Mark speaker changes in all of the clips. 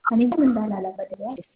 Speaker 1: እኔ ግን እንዳላለበት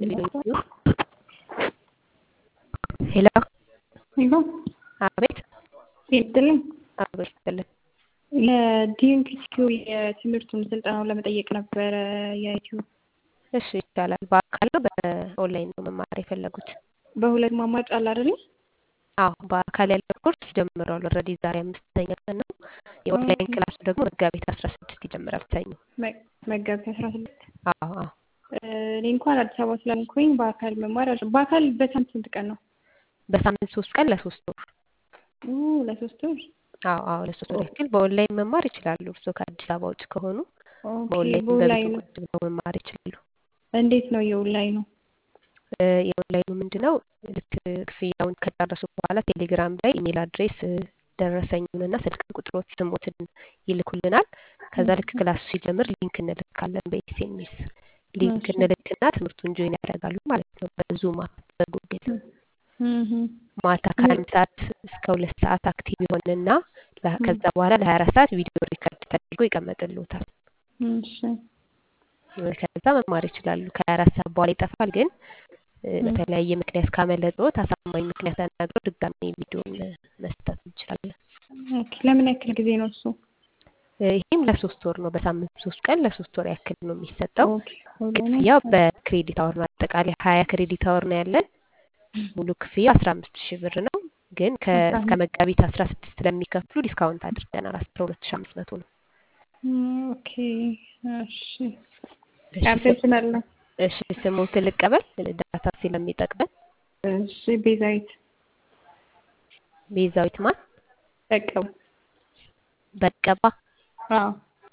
Speaker 2: ሄሎ
Speaker 1: ሄሎ
Speaker 2: አቤት
Speaker 1: ይስጥልኝ።
Speaker 2: አቤት ይስጥልን።
Speaker 1: ለዲኤምፒሲኪው የትምህርቱን ስልጠናውን ለመጠየቅ ነበረ የዩቲዩብ
Speaker 2: እሺ ይቻላል። በአካል ነው በኦንላይን ነው መማር የፈለጉት?
Speaker 1: በሁለት ማማጭ አለ አይደል?
Speaker 2: አዎ በአካል ያለው ኮርስ ጀምሯል። ኦልሬዲ ዛሬ አምስተኛ ቀን ነው። የኦንላይን ክላሱ ደግሞ መጋቢት አስራ ስድስት ይጀምራል ሰኞ።
Speaker 1: መ- መጋቢት አስራ ስድስት
Speaker 2: አዎ አዎ
Speaker 1: እኔ እንኳን አዲስ አበባ ስላልኩኝ በአካል መማር አልችልም። በአካል በሳምንት ስንት ቀን ነው?
Speaker 2: በሳምንት ሶስት ቀን ለሶስት ወር።
Speaker 1: ኡ ለሶስት ወር።
Speaker 2: አዎ አዎ ለሶስት ወር ያክል በኦንላይን መማር ይችላሉ። እርስዎ ከአዲስ አበባ ውጭ ከሆኑ
Speaker 1: ኦኬ
Speaker 2: በኦንላይን
Speaker 1: በኦንላይኑ
Speaker 2: በቪዲዮ ቁጭ ብለው መማር ይችላሉ።
Speaker 1: እንዴት ነው የኦንላይኑ?
Speaker 2: እ የኦንላይኑ ምንድን ነው? ልክ ክፍያውን ከጨረሱ በኋላ ቴሌግራም ላይ ኢሜል አድሬስ ደረሰኙንና ስልክ ቁጥሮት ስሞትን ይልኩልናል። ከዛ ልክ ክላሱ ሲጀምር ሊንክ እንልካለን በኤስኤምኤስ ሊንክ
Speaker 1: እሺ
Speaker 2: እንልክና ትምህርቱን ጆይን ያደርጋሉ ማለት ነው። በዙም አፕ በጉግል
Speaker 1: እህ
Speaker 2: ማታ ከአንድ ሰዓት እስከ ሁለት ሰዓት አክቲቭ ይሆንና ለ- ከዛ በኋላ ለሀያ አራት ሰዓት ቪዲዮ ሪከርድ ተደርጎ ይቀመጥልዎታል።
Speaker 1: እሺ
Speaker 2: ከዛ መማር ይችላሉ። ከሀያ አራት ሰዓት በኋላ ይጠፋል። ግን እ በተለያየ ምክንያት ካመለጠዎት አሳማኝ ምክንያት ተናግረው ድጋሚ ቪዲዮን መስጠት እንችላለን።
Speaker 1: ኦኬ ለምን ያክል ጊዜ ነው እሱ?
Speaker 2: እ ይህም ለሶስት ወር ነው። በሳምንት ሶስት ቀን ለሶስት ወር ያክል ነው የሚሰጠው።
Speaker 1: ኦኬ ኦንላይን
Speaker 2: ክፍያው በክሬዲት አወር ነው። አጠቃላይ ሀያ ክሬዲት አወር ነው ያለን። ሙሉ ክፍያ አስራ አምስት ሺህ ብር ነው። ግን ከ-
Speaker 1: አስራ
Speaker 2: እስከ
Speaker 1: አምስት
Speaker 2: መጋቢት አስራ ስድስት ስለሚከፍሉ ዲስካውንት አድርገናል። አስራ ሁለት ሺህ አምስት መቶ ነው።
Speaker 1: ኦኬ እሺ
Speaker 2: እሺ ስም-
Speaker 1: አመሰግናለሁ።
Speaker 2: እሺ ስሞትን ልቀበል ዳታ ስለሚጠቅመን።
Speaker 1: እሺ ቤዛዊት
Speaker 2: ቤዛዊት ማን?
Speaker 1: በቀው
Speaker 2: በቀባ።
Speaker 1: አዎ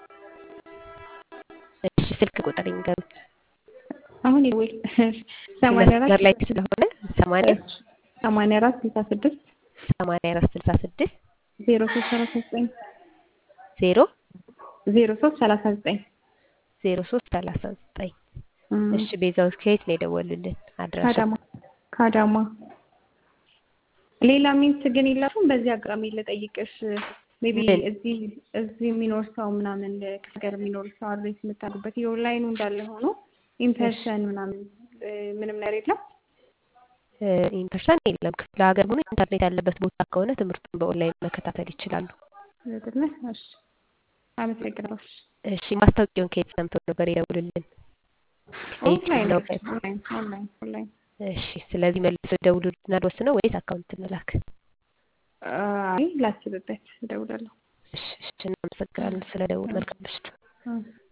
Speaker 2: እሺ ስልክ ቁጥር ይንገሩኝ።
Speaker 1: አሁን ይውል ሰማንያ
Speaker 2: መስመር
Speaker 1: አራት
Speaker 2: ላይ ስለሆነ ሰማንያ
Speaker 1: ሰማንያ አራት ስልሳ ስድስት
Speaker 2: ሰማንያ አራት ስልሳ ስድስት
Speaker 1: ዜሮ ሶስት ሰላሳ ዘጠኝ
Speaker 2: ዜሮ
Speaker 1: ዜሮ ሶስት ሰላሳ ዘጠኝ
Speaker 2: ዜሮ ሶስት ሰላሳ ዘጠኝ እሺ ቤዛዊት ከየት ነው የደወሉልን? አድራሻ
Speaker 1: ከአዳማ ከአዳማ ሌላ ሚንስ ግን የላችሁም? በዚህ አጋጣሚ ልጠይቅሽ ሜቢ
Speaker 2: ምን?
Speaker 1: እዚህ እዚህ የሚኖር ሰው ምናምን ከሀገር የሚኖር ሰው አድሬስ የምታደርጉበት የኦንላይኑ እንዳለ ሆኖ ኢንፐርሰን ምናምን እ ምንም ነገር የለም?
Speaker 2: ኢንፐርሰን የለም። ክፍለ ሀገር ሆኖ ኢንተርኔት ያለበት ቦታ ከሆነ ትምህርቱን በኦንላይን መከታተል ይችላሉ።
Speaker 1: አይደለ? እሺ አመሰግናለሁ።
Speaker 2: እሺ ማስታወቂያውን ከየት ሰምተው ነበር የደውሉልን?
Speaker 1: ኦንላይን
Speaker 2: ነው።
Speaker 1: ኦንላይን ኦንላይን ኦንላይን
Speaker 2: እሺ ስለዚህ መልሶ ደውሉልናል ወስነው ወይስ አካውንት እንላክ?
Speaker 1: አይ ላስብበት እደውላለሁ።
Speaker 2: እሺ እሺ እናመሰግናለን ስለ ደውል። መልካም ምሽት።
Speaker 1: እ